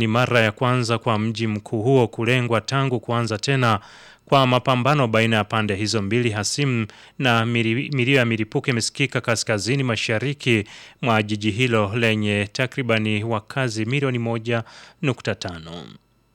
ni mara ya kwanza kwa mji mkuu huo kulengwa tangu kuanza tena kwa mapambano baina ya pande hizo mbili hasimu na milio ya milipuko imesikika kaskazini mashariki mwa jiji hilo lenye takribani wakazi milioni moja nukta tano.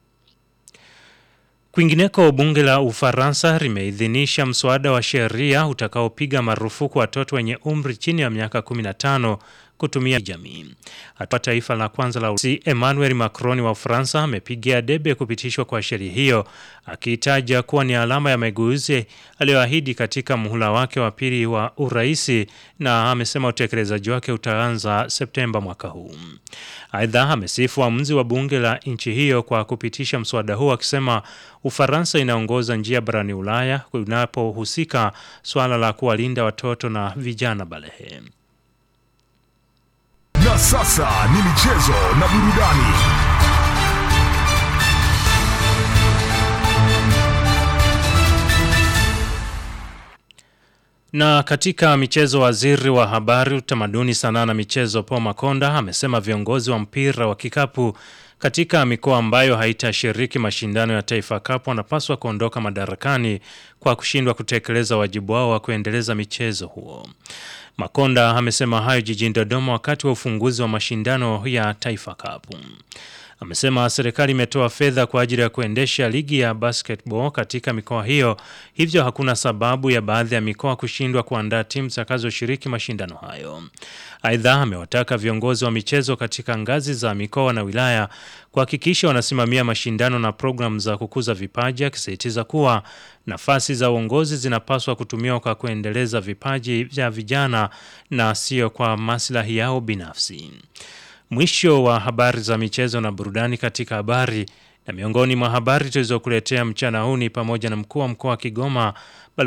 Kwingineko, bunge la Ufaransa limeidhinisha mswada wa sheria utakaopiga marufuku watoto wenye umri chini ya miaka 15 kutumia jamii. Hatua taifa la kwanza la Urusi, Emmanuel Macron wa Ufaransa amepigia debe kupitishwa kwa sheria hiyo, akiitaja kuwa ni alama ya mageuzi aliyoahidi katika muhula wake wa pili wa uraisi, na amesema utekelezaji wake utaanza Septemba mwaka huu. Aidha, amesifu uamuzi wa bunge la nchi hiyo kwa kupitisha mswada huo, akisema Ufaransa inaongoza njia barani Ulaya kunapohusika swala la kuwalinda watoto na vijana balehe. Na sasa ni michezo na burudani. Na katika michezo, waziri wa habari, utamaduni, sanaa na michezo Paul Makonda amesema viongozi wa mpira wa kikapu katika mikoa ambayo haitashiriki mashindano ya Taifa Cup wanapaswa kuondoka madarakani kwa kushindwa kutekeleza wajibu wao wa kuendeleza michezo huo. Makonda amesema hayo jijini Dodoma wakati wa ufunguzi wa mashindano ya Taifa Cup. Amesema serikali imetoa fedha kwa ajili ya kuendesha ligi ya basketball katika mikoa hiyo, hivyo hakuna sababu ya baadhi ya mikoa kushindwa kuandaa timu zitakazoshiriki mashindano hayo. Aidha, amewataka viongozi wa michezo katika ngazi za mikoa na wilaya kuhakikisha wanasimamia mashindano na programu za kukuza vipaji, akisisitiza kuwa nafasi za uongozi zinapaswa kutumiwa kwa kuendeleza vipaji vya vijana na sio kwa maslahi yao binafsi. Mwisho wa habari za michezo na burudani katika habari na miongoni mwa habari tulizokuletea mchana huu ni pamoja na mkuu wa mkoa wa Kigoma